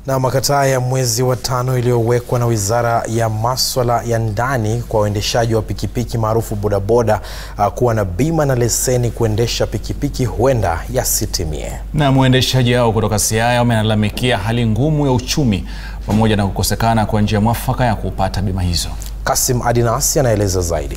Na makataa ya mwezi wa tano iliyowekwa na Wizara ya Maswala ya Ndani kwa waendeshaji wa pikipiki maarufu bodaboda uh, kuwa na bima na leseni kuendesha pikipiki huenda yasitimie. Na mwendeshaji hao kutoka Siaya wamelalamikia hali ngumu ya uchumi pamoja na kukosekana kwa njia mwafaka ya kupata bima hizo. Kasim Adinasi anaeleza zaidi.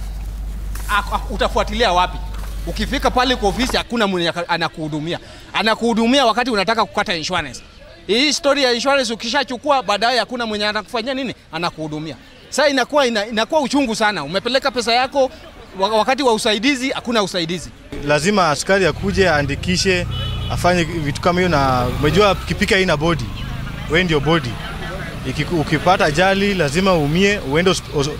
Utafuatilia wapi? Ukifika pale kwa ofisi hakuna mwenye anakuhudumia. Anakuhudumia wakati unataka kukata insurance. Hii story ya insurance ukishachukua baadaye hakuna mwenye anakufanyia nini? Anakuhudumia. Sasa inakuwa ina, inakuwa uchungu sana. Umepeleka pesa yako wakati wa usaidizi hakuna usaidizi. Lazima askari akuje aandikishe, afanye vitu kama hiyo, na umejua pikipiki haina body, wewe ndio body. Ukipata ajali lazima uumie, uende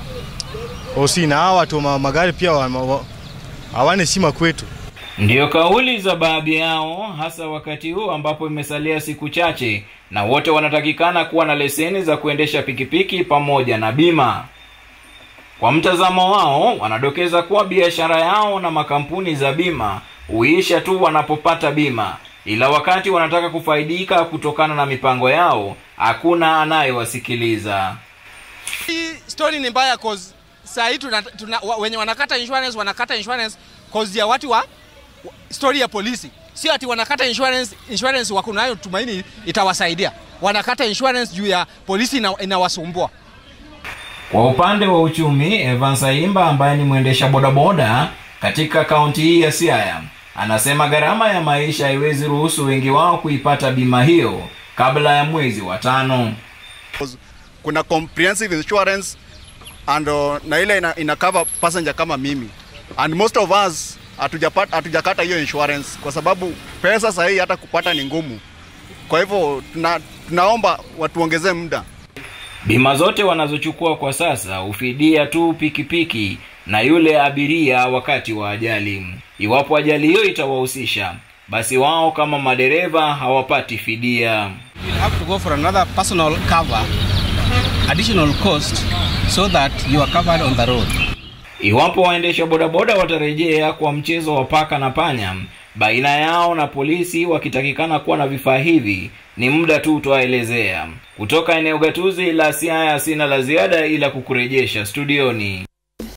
hosi, na hawa watu wa magari pia hawana heshima kwetu. Ndiyo kauli za baadhi yao, hasa wakati huu ambapo imesalia siku chache na wote wanatakikana kuwa na leseni za kuendesha pikipiki pamoja na bima. Kwa mtazamo wao, wanadokeza kuwa biashara yao na makampuni za bima huisha tu wanapopata bima, ila wakati wanataka kufaidika kutokana na mipango yao, hakuna anayewasikiliza. Hii story ni mbaya cause saa hii tuna, tuna, wenye wanakata insurance wanakata insurance cause ya watu wa story ya polisi, sio ati wanakata insurance. Insurance wako nayo tumaini itawasaidia, wanakata insurance juu ya polisi inawasumbua. Kwa upande wa uchumi, Evans Aimba ambaye ni mwendesha bodaboda katika kaunti hii ya Siaya anasema gharama ya maisha haiwezi ruhusu wengi wao kuipata bima hiyo kabla ya mwezi wa tano. Kuna comprehensive insurance and uh, na ile ina, ina cover passenger kama mimi and most of us hatujapata hatujakata hiyo insurance kwa sababu pesa sahihi hata kupata ni ngumu. Kwa hivyo tuna, tunaomba watuongezee muda. Bima zote wanazochukua kwa sasa hufidia tu pikipiki na yule abiria wakati wa ajali. Iwapo ajali hiyo itawahusisha, basi wao kama madereva hawapati fidia. You'll have to go for another personal cover, additional cost so that you are covered on the road. Iwapo waendesha bodaboda watarejea kwa mchezo wa paka na panya baina yao na polisi wakitakikana kuwa na vifaa hivi, ni muda tu utaelezea. Kutoka eneo gatuzi la Siaya, sina la ziada ila kukurejesha studioni.